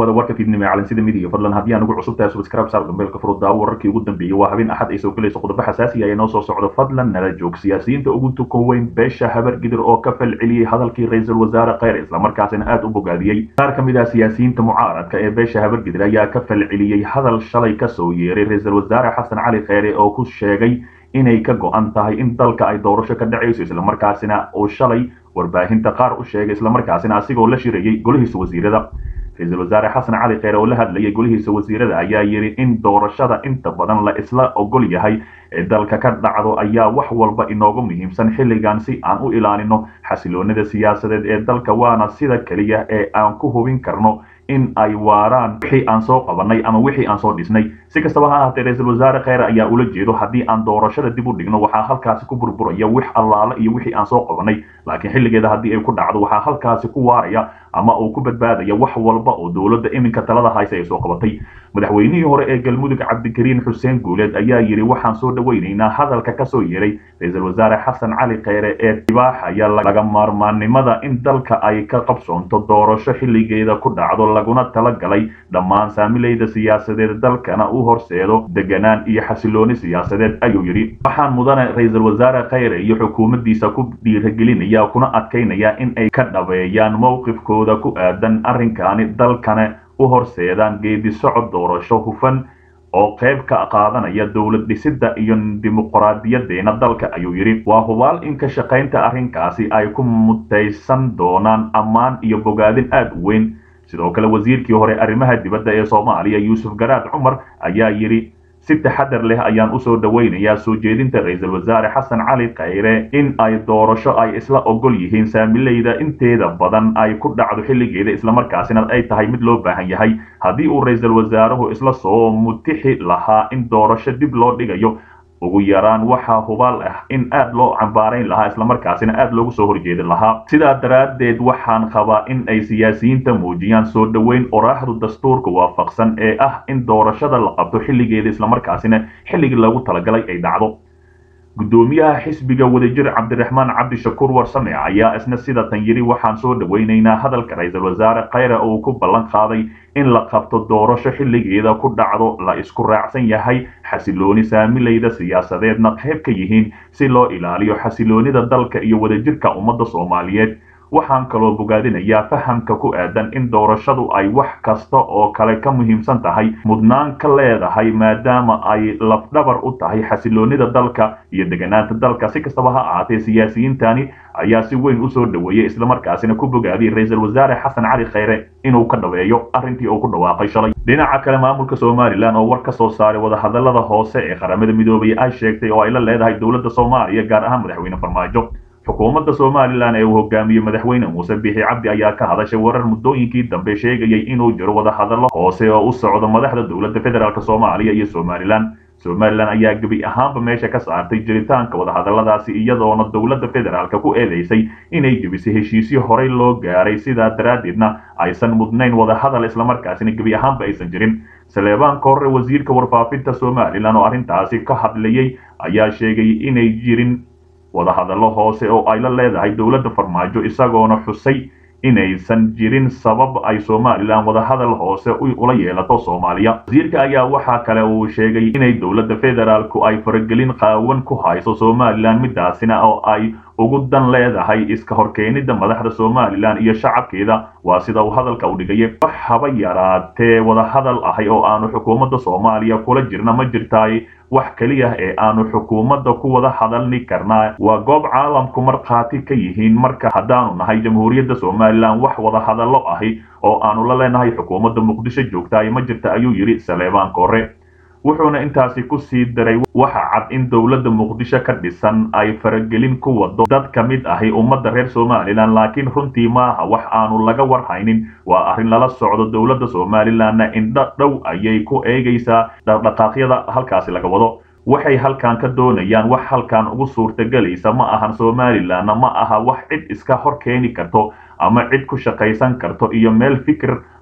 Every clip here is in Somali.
dhawaada warka fiidnimo ee calansida midiga fadlan haddii aan ugu cusub tahay subscribe saar dambeelka furo daawo wararkii ugu dambeeyey waa habeen axad ay soo gelayso qodobo xasaasi ah ee noo soo socdo fadlan nala joog siyaasiyiinta ugu tukan weyn beesha habar gidir oo ka fal celiyey hadalkii ra-iisul wasaare kheyr islamarkaasina aada u bogaadiyey qaar ka mid ah siyaasiyiinta mucaaradka ee beesha habar gidir ayaa ka fal celiyey hadal shalay kasoo yeeray ra-iisul wasaare xasan cali kheyre oo ku sheegay inay ka go-an tahay in dalka ay doorasho ka dhacayso islamarkaasina uu shalay warbaahinta qaar u sheegay islamarkaasina asigoo la shirayey golihiisa wasiirada ra-iisul wasaare xasan cali kheyre oo la hadlayay golihiisa wasiirada ayaa yidhi in doorashada inta badan la isla ogol yahay ee dalka ka dhacdo ayaa wax walba inoogu muhiimsan xilligan si aan u ilaalino xasiloonida siyaasadeed ee dalka waana sida keliya ee aan ku hubin karno in ay waaraan wixii aan soo qabanay ama wixii aan soo dhisnay si kastaba ha ahaatee ra-iisul wasaare kheyre ayaa ula jeedo haddii aan doorashada dib u dhigno waxaa halkaasi ku burburaya wix allaale iyo wixii aan soo qabanay laakiin xilligeeda haddii ay ku dhacdo waxaa halkaasi ku waaraya ama uu ku badbaadaya wax walba oo dowladda iminka talada haysa ay soo qabatay madaxweynihii hore ee galmudug cabdikariin xuseen guuleed ayaa yidhi waxaan soo dhaweynaynaa hadalka kasoo yeeray ra-iisul wasaare xasan cali kheyre ee dibaaxaya laga maarmaannimada in dalka ay ka qabsoonto doorasho xilligeeda ku dhacdo laguna talagalay dhammaan saamileyda siyaasadeed dalkana u horseedo deganaan iyo xasilooni siyaasadeed ayuu yidhi waxaan mudane ra-iisul wasaare kheyre iyo xukuumaddiisa ku dhiiragelinaya kuna adkaynaya in ay ka dhabeeyaan mowqifkooda ku aadan arrinkaani dalkana u horseedaan geedi socod doorasho hufan oo qayb ka qaadanaya dowlad dhisidda iyo dimuqraadiyadeena dalka ayuu yidhi waa hubaal in ka shaqaynta arrinkaasi ay ku mutaysan doonaan ammaan iyo bogaadin aada u weyn sidoo kale wasiirkii hore arrimaha dibadda ee soomaaliya yuusuf garaad cumar ayaa yidhi si taxadar leh ayaan usoo dhaweynayaa soo jeedinta ra-iisul wasaare xasan cali kheyre in ay doorasho ay isla ogol yihiin saamileyda inteeda badan ay ku dhacdo xilligeeda islamarkaasina ay tahay mid loo baahan yahay haddii uu ra-iisul wasaaruhu isla soo mutixi lahaa in doorasho dib loo dhigayo ugu yaraan waxaa hubaal ah in aad loo cambaarayn lahaa islamarkaasina aad loogu soo horjeedin lahaa sidaa daraaddeed waxaan qabaa in ay siyaasiyiinta muujiyaan soo dhoweyn oraaxdu dastuurka waafaqsan ee ah in doorashada la qabto xilligeeda islamarkaasina xilligii loogu talagalay ay dhacdo guddoomiyaha xisbiga wadajir cabdiraxmaan cabdishakuur warsame ayaa isna sida tan yidhi waxaan soo dhaweynaynaa hadalka ra-iisul wasaare kheyre uu ku ballan qaaday in la qabto doorasho xilligeeda ku dhacdo la isku raacsan yahay xasilooni saamileyda siyaasadeedna qayb ka yihiin si loo ilaaliyo xasiloonida dalka iyo wadajirka ummadda soomaaliyeed waxaan kaloo bogaadinayaa fahamka ku aadan in doorashadu ay wax kasta oo kale ka muhiimsan tahay mudnaan ka leedahay maadaama ay lafdhabar u tahay xasiloonida dalka iyo deganaanta dalka si kastaba ha ahaatee siyaasiyiintani ayaa si weyn usoo dhaweeyey islamarkaasina ku bogaadiyey ra-iisul wasaare xasan cali kheyre inuu ka dhaweeyo arrintii uu ku dhawaaqay shalay dhinaca kale maamulka somalilan oo war ka soo saaray wadahadalada hoose ee qaramada midoobay ay sheegtay oo ay la leedahay dowladda soomaaliya gaar ahaan madaxweyne farmaajo xukuumadda somalilan ee uu hogaamiyey madaxweyne muuse bixi cabdi ayaa ka hadashay warar muddooyinkii dambe sheegayay inuu jiro wadahadallo hoose oo u socdo madaxda dowladda federaalk soomaaliya iyo somalilan somalilan ayaa gebi ahaanba meesha ka saartay jiritaanka wadahadalladaasi iyadoona dowladda federaalka ku eedeysay inay jebisay heshiisyo horey loo gaaray sidaa daraaddeedna aysan mudnayn wadahadal islamarkaasina gebi ahaanba aysan jirin saleebaan korre wasiirka warfaafinta somalilan oo arrintaasi ka hadlayay ayaa sheegay inay jirin wadahadallo hoose oo ay la leedahay dowladda farmaajo isagoona xusay inaysan jirin sabab ay somalilan wadahadal hoose ula yeelato soomaaliya wasiirka ayaa waxaa kale uu sheegay inay dowladda federaalku ay faragelin qaawan ku hayso somalilan midaasina oo ay ugu dan leedahay iska horkeenida madaxda somalilan iyo shacabkeeda waa sida uu hadalka u dhigaya wax haba yaraatee wadahadal ahay oo aanu xukuumadda soomaaliya kula jirna ma jirtaay wax keliya ee aanu xukuumadda ku wada hadalni karnaa waa goob caalamku markhaati ka yihiin marka haddaanu nahay jamhuuriyadda somalilan wax wada hadallo ahi oo aanu la leenahay xukuumadda muqdisho joogtaay ma jirta ayuu yidhi saleebaan korre wuxuuna intaasi ku sii daray waxa cad in dowladda muqdisho ka dhisan ay faragelin ku wado dad ka mid ahi ummadda reer somalilan laakiin runtii maaha wax aanu laga warhaynin waa arrin lala socdo dowladda somalilanna indho dhow ayay ku eegaysaa dhaqdhaqaaqyada halkaasi laga wado waxay halkan ka doonayaan wax halkan ugu suurtagelaysa ma ahan somalilanna ma aha wax cid iska hor keeni karto ama cid ku shaqaysan karto iyo meel fikir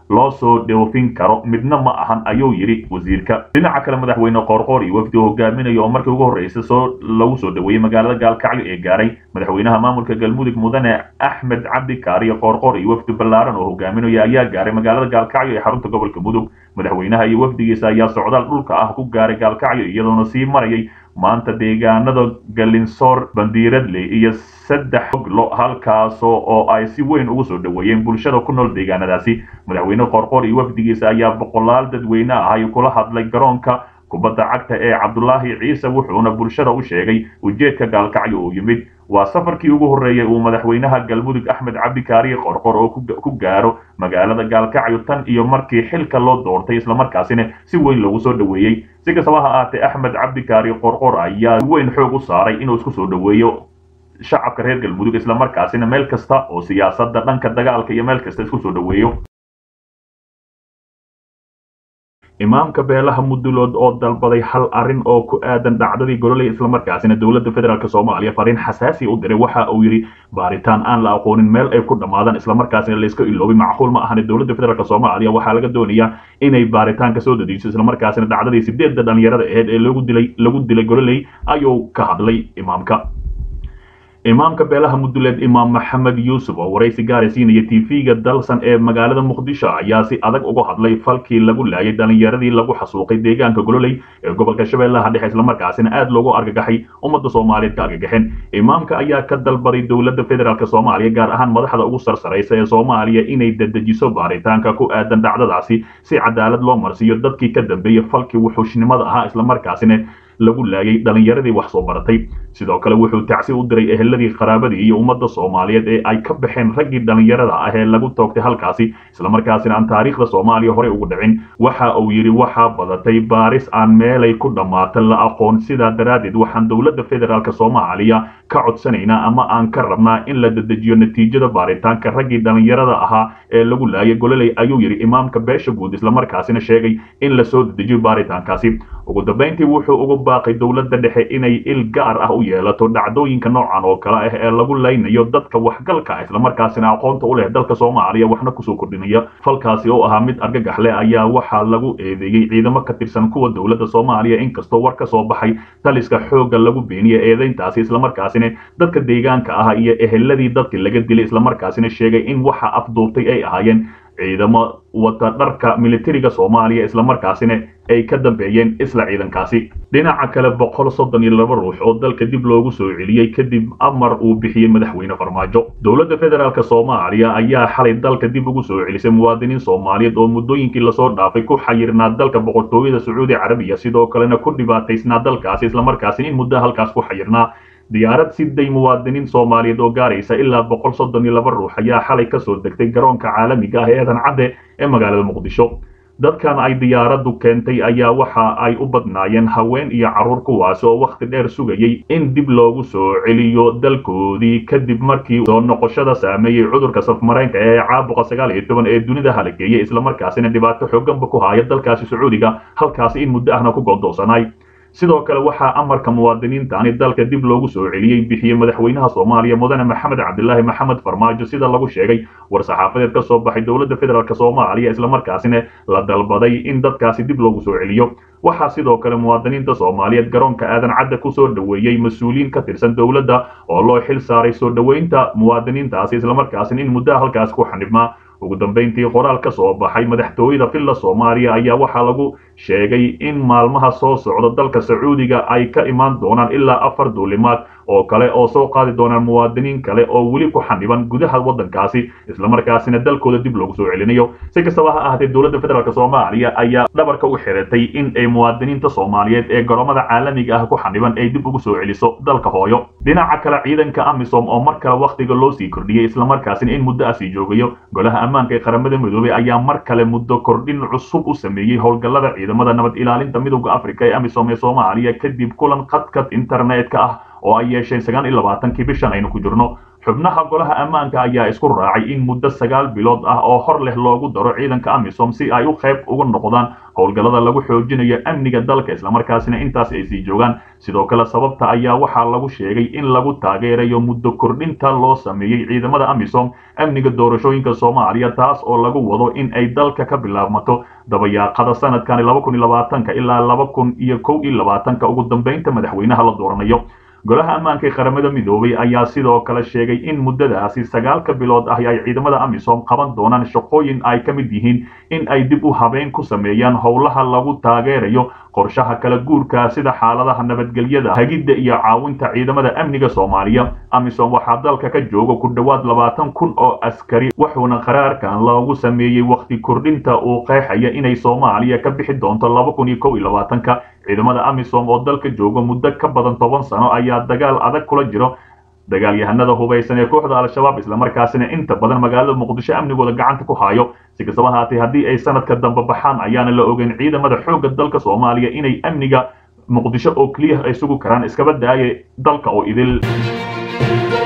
loo soo dhoofin karo midna ma ahan ayuu yidhi wasiirka dhinaca kale madaxweyne qoorqoor iyo wafdi hogaaminaya oo markii ugu horreysay soo lagu soo dhoweeyey magaalada gaalkacyo ee gaaray madaxweynaha maamulka galmudug mudane axmed cabdi kaariyo qoorqoor iyo wafdi ballaaran oo hogaaminaya ayaa gaaray magaalada gaalkacyo ee xarunta gobolka mudug madaxweynaha iyo wafdigiisa ayaa socdaal dhulka ah ku gaaray gaalkacyo iyadoona sii marayay maanta deegaanada galinsoor bandiiradley iyo saddex oglo halkaasoo oo ay si weyn ugu soo dhoweeyeen bulshada ku nool deegaanadaasi madaxweyne qoorqoor iyo wafdigiisa ayaa boqolaal dadweyne ah ay kula hadlay garoonka kubadda cagta ee cabdulaahi ciise wuxuuna bulshada u sheegay ujeedka gaalkacyo uu yimid waa safarkii ugu horreeyay uu madaxweynaha galmudug axmed cabdi kaariye qorqor oo ku gaaro magaalada gaalkacyo tan iyo markii xilka loo doortay islamarkaasina si weyn loogu soo dhoweeyey si kastaba ha ahaatee axmed cabdi kaariye qorqor ayaa si weyn xoog u saaray inuu isku soo dhoweeyo shacabka reer galmudug islamarkaasina meel kasta oo siyaasadda dhanka dagaalka iyo meel kasta isku soo dhoweeyo imaamka beelaha mudulood oo dalbaday hal arrin oo ku aadan dhacdadii gololey islamarkaasina dowladda federaalk soomaaliya fariin xasaasi u diray waxa uu yidhi baaritaan aan la aqoonin meel ay ku dhammaadaan islamarkaasina layska iloobay macquul ma ahane dowladda federaalk soomaaliya waxaa laga doonayaa inay baaritaanka soo dadiiso islamarkaasina dhacdadii sideedda dhalinyarada aheyd ee lagu dilay lagu dilay gololey ayuu ka hadlay imaamka imaamka beelaha muduleed imaam maxamed yuusuf oo waraysi gaara siinaya tv-ga dalsan ee magaalada muqdisho ayaa si adag uga hadlay falkii lagu laayay dhalinyaradii lagu xasuuqay deegaanka gololey ee gobolka shabeellaha dhexe islamarkaasina aad loogu argagaxay ummadda soomaaliyeed ka argagaxeen imaamka ayaa ka dalbaday dowladda federaalk soomaaliya gaar ahaan madaxda ugu sarsaraysa ee soomaaliya inay dedejiso baaritaanka ku aadan dhacdadaasi si cadaalad loo marsiiyo dadkii ka dambeeyey falkii wuxuushnimada ahaa islamarkaasina lagu laayay dhalinyaradii wax soo baratay sidoo kale wuxuu tacsi u diray eheladii qaraabadii iyo ummadda soomaaliyeed ee ay ka baxeen raggii dhalinyarada ah ee lagu toogtay halkaasi islamarkaasina aan taariikhda soomaaliya horey ugu dhicin waxa uu yidhi waxaa badatay baaris aan meelay ku dhammaata la aqoon sidaa daraaddeed waxaan dowladda federaalk soomaaliya ka codsanaynaa ama aan ka rabnaa in la dedejiyo natiijada baaritaanka raggii dhalinyarada ahaa ee lagu laayay gololey ayuu yidhi imaamka beesha guud islamarkaasina sheegay in lasoo dedejiyo baaritaankaasi ugu dambayntii wuxuu ugu baaqay dowladda dhexe inay il gaar ah u yeelato dhacdooyinka noocan oo kale ah ee lagu laynayo dadka waxgalka ah islamarkaasina aqoonta u leh dalka soomaaliya waxna kusoo kordhinaya falkaasi oo ahaa mid argagax leh ayaa waxaa lagu eedeeyey ciidamo ka tirsan kuwa dowladda soomaaliya inkastoo war ka soo baxay taliska xoogga lagu beeniyey eedeyntaasi islamarkaasina dadka deegaanka ah iyo eheladii dadkii laga dilay islamarkaasina sheegay in waxa afduubtay ay ahaayeen ciidamo wata dharka militariga soomaaliya islamarkaasina ay ka dambeeyeen isla ciidankaasi dhinaca kale boqol soddon iyo laba ruux oo dalka dib loogu soo celiyey kadib amar uu bixiyey madaxweyne farmaajo dowladda federaalk soomaaliya ayaa xalay dalka dib ugu soo celisay muwaadiniin soomaaliyeed oo muddooyinkii lasoo dhaafay ku xayirnaa dalka boqortooyada sacuudi carabiya sidoo kalena ku dhibaataysnaa dalkaasi islamarkaasina in muddo halkaas ku xayirnaa diyaarad siday muwaadiniin soomaaliyeed oo gaaraysa ilaa boqol soddon iyo laba ruux ayaa xalay ka soo degtay garoonka caalamiga ah ee eedan cadde ee magaalada muqdisho dadkan ay diyaaraddu keentay ayaa waxa ay u badnaayeen haween iyo carruur kuwaas oo wakhti dheer sugayey in dib loogu soo celiyo dalkoodii kadib markii soo noqoshada saameeyey cudurka safmareenka ee caabuqa sagaal iyo toban ee dunida halageeyey islamarkaasina dhibaato xooganba ku haya dalkaasi sacuudiga halkaasi in muddo ahna ku go'doonsanay sidoo kale waxaa amarka muwaadiniintani dalka dib loogu soo celiyey bixiyey madaxweynaha soomaaliya mudane maxamed cabdilaahi maxamed farmaajo sida lagu sheegay war saxaafadeed ka soo baxay dowladda federaalk soomaaliya islamarkaasina la dalbaday in dadkaasi dib loogu soo celiyo waxaa sidoo kale muwaadiniinta soomaaliyeed garoonka aadan cadde ku soo dhoweeyey mas-uuliyiin ka tirsan dowladda oo loo xil saaray soo dhoweynta muwaadiniintaasi islamarkaasina in muddaha halkaas ku xanibmaa ugu dambayntii qoraal ka soo baxay madaxtooyada villa soomaaliya ayaa waxaa lagu sheegay in maalmaha soo socda dalka sacuudiga ay ka imaan doonaan ilaa afar duulimaad oo kale oo soo qaadi doonaan muwaadiniin kale oo weli ku xaniban gudaha waddankaasi islamarkaasina dalkooda dib loogu soo celinayo si kastaba ha ahaatee dowladda federaalk soomaaliya ayaa dhabarka u xiratay in ay muwaadiniinta soomaaliyeed ee garoomada caalamiga ah ku xaniban ay dib ugu soo celiso dalka hooyo dhinaca kale ciidanka amisom oo mar kale wakhtiga loo sii kordhiyey islamarkaasina in muddo ah sii joogayo golaha ammaanka ee qaramada midoobey ayaa mar kale muddo kordhin cusub u sameeyey howlgallada ciidamada nabad ilaalinta midowda afrika ee amisom ee soomaaliya kadib kulan khadka internetka ah oo ay yeesheen sagaal iyo labaatankii bishan aynu ku jirno xubnaha golaha ammaanka ayaa isku raacay in muddo sagaal bilood ah oo hor leh loogu daro ciidanka amisom si ay u qayb uga noqdaan howlgallada lagu xoojinayo amniga dalka islamarkaasina intaas ay sii joogaan sidoo kale sababta ayaa waxaa lagu sheegay in lagu taageerayo muddo kordhinta loo sameeyey ciidamada amisom amniga doorashooyinka soomaaliya taas oo lagu wado in ay dalka ka bilaabmato dabayaaqada sanadkan laba kun iyo labaatanka ilaa laba kun iyo kow iyo labaatanka ugu dambeynta madaxweynaha la dooranayo golaha ammaanka ee qaramada midoobay ayaa sidoo kale sheegay in muddadaasi sagaalka bilood ah ay ciidamada amisom qaban doonaan shaqooyin ay ka mid yihiin in ay dib u habeyn ku sameeyaan howlaha lagu taageerayo qorshaha kala guurka sida xaaladaha nabadgelyada hagidda iyo caawinta ciidamada amniga soomaaliya amisom waxaa dalka ka jooga ku dhowaad labaatan kun oo askari wuxuuna qaraarkan loogu sameeyey wakhti kordhinta uu qeexaya inay soomaaliya ka bixi doonto laba kun iyo kow iyo labaatanka ciidamada amisom oo dalka jooga muddo ka badan toban sano ayaa dagaal adag kula jiro dagaalyahanada hubaysan ee kooxda al-shabaab islamarkaasina inta badan magaalada muqdisho amnigooda gacanta ku haayo si kastaba haatee haddii ay sanadka dambe baxaan ayaana la ogeyn ciidamada xoogga dalka soomaaliya inay amniga muqdisho oo keliya ay sugi karaan iskaba daaye dalka oo idil